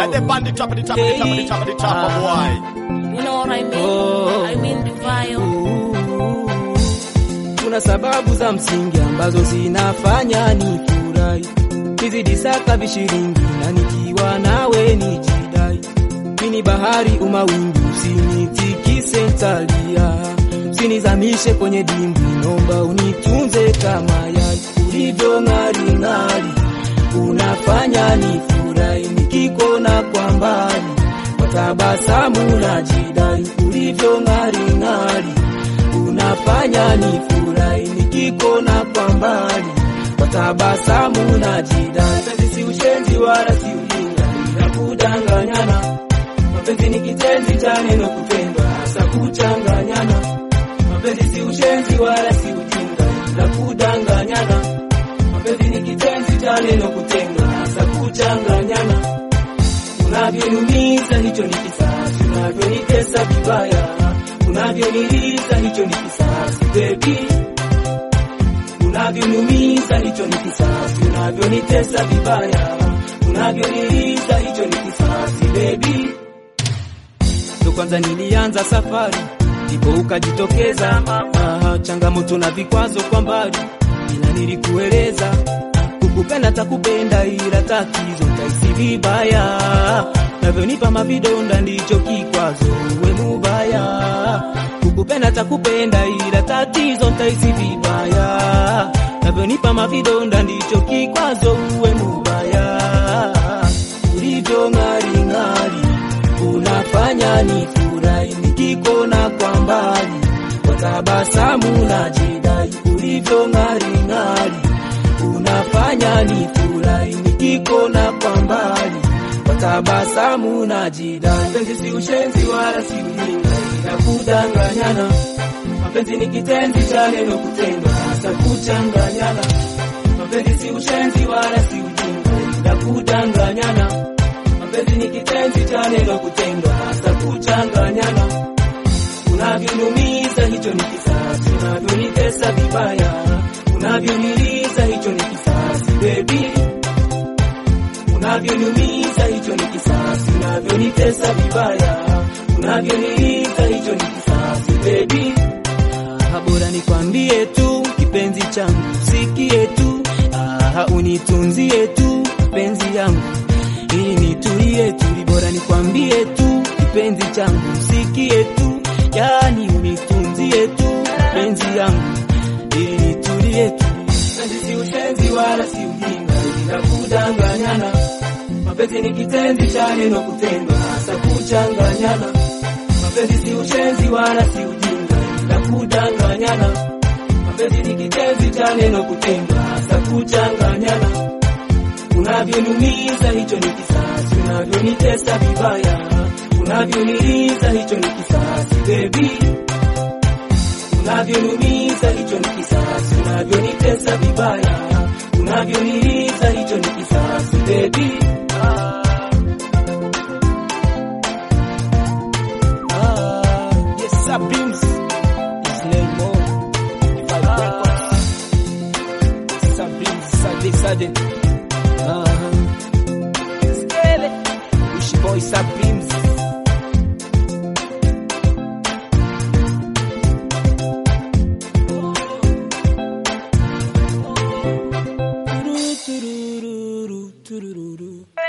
Get the bandit trap, the trap, the trap, the trap, the trap, boy. You know what I mean? Oh. I mean the vibe. Kuna sababu za msingi ambazo zinafanya ni furahi, nizidi saka vishiringi na nikiwa nawe nijidai. Mini bahari umawingu, usinitikise ntalia, usinizamishe kwenye dimbwi, nomba unitunze kama yai. Ulivyo ng'ari ng'ari, unafanya ni furahi, nikikona kwa mbali kwa tabasamu na jidai. Ulivyo ng'ari ng'ari unafanya ni furahi nikikona kwa mbali kwa tabasamu na jidai. Mapenzi si ushenzi wala si ujinga, ila kudanganyana. Mapenzi ni kitenzi cha neno kupendwa, hasa kuchanganyana. Mapenzi si ushenzi wala si ujinga, ila kudanganyana. Mapenzi ni kitenzi cha neno kutendwa, hasa kuchanganyana. Unavyoniumiza hicho ni kisasi, unavyonitesa vibaya, unavyoniliza hicho ni kisasi baby, unavyoniumiza hicho ni kisasi, unavyonitesa vibaya, unavyoniliza hicho ni kisasi baby. Ndo kwanza nilianza safari, ndipo ukajitokeza. Ah, changamoto na vikwazo kwa mbali, ila nilikueleza kukupenda takupenda, ila tatizo taisi vibaya, navyonipa mavidonda ndicho kikwazo, uwe mubaya. Kukupenda takupenda, ila tatizo taisi vibaya, navyonipa mavidonda ndicho kikwazo, uwe mubaya. Ulivyo ng'ari ng'ari, unafanya ni furahi, nikikona kwa mbali, kwa tabasamu na jidai. Ulivyo ng'ari ng'ari unafanya ni furahi nikikona kwa mbali kwa tabasamu na jidai. Mapenzi si ushenzi wala si ujinga, ila kudanganyana. Mapenzi ni kitenzi cha neno kutendwa, hasa kuchanganyana. Mapenzi si ushenzi wala si ujinga, ila kudanganyana. Mapenzi ni kitenzi cha neno kutendwa, hasa kuchanganyana. Unavyoniumiza hicho ni kisasi, unavyonitesa vibaya, unavyoniliza hicho ni kisasi baby, unavyoniumiza hicho ni kisasi, unavyonitesa vibaya, unavyoniliza hicho ni kisasi baby. Ah, bora nikwambie tu kipenzi changu, sikie tu, ah, unitunzie tu penzi yangu ili nitulie tu, bora nikwambie tu kipenzi changu, sikie tu, yani unitunzie tu penzi yangu ili nitulie tu. Mapenzi si ushenzi wala si ujinga, ila kudanganyana. Mapenzi ni kitenzi cha neno kutendwa, hasa kuchanganyana. Mapenzi si ushenzi wala si ujinga, ila kudanganyana. Mapenzi ni kitenzi cha neno kutendwa, hasa kuchanganyana. Unavyoniumiza hicho ni kisasi, unavyonitesa vibaya, unavyoniliza hicho ni kisasi baby unavyoniumiza hicho ni kisasi, unavyonitesa vibaya, unavyoniliza hicho ni kisasi baby. Ah. Ah, yes, Sabims is Lemo. If I records. Sabims, Sade, Sade. Ah. Skele. Wish boy Sabims. Turururu, turururu.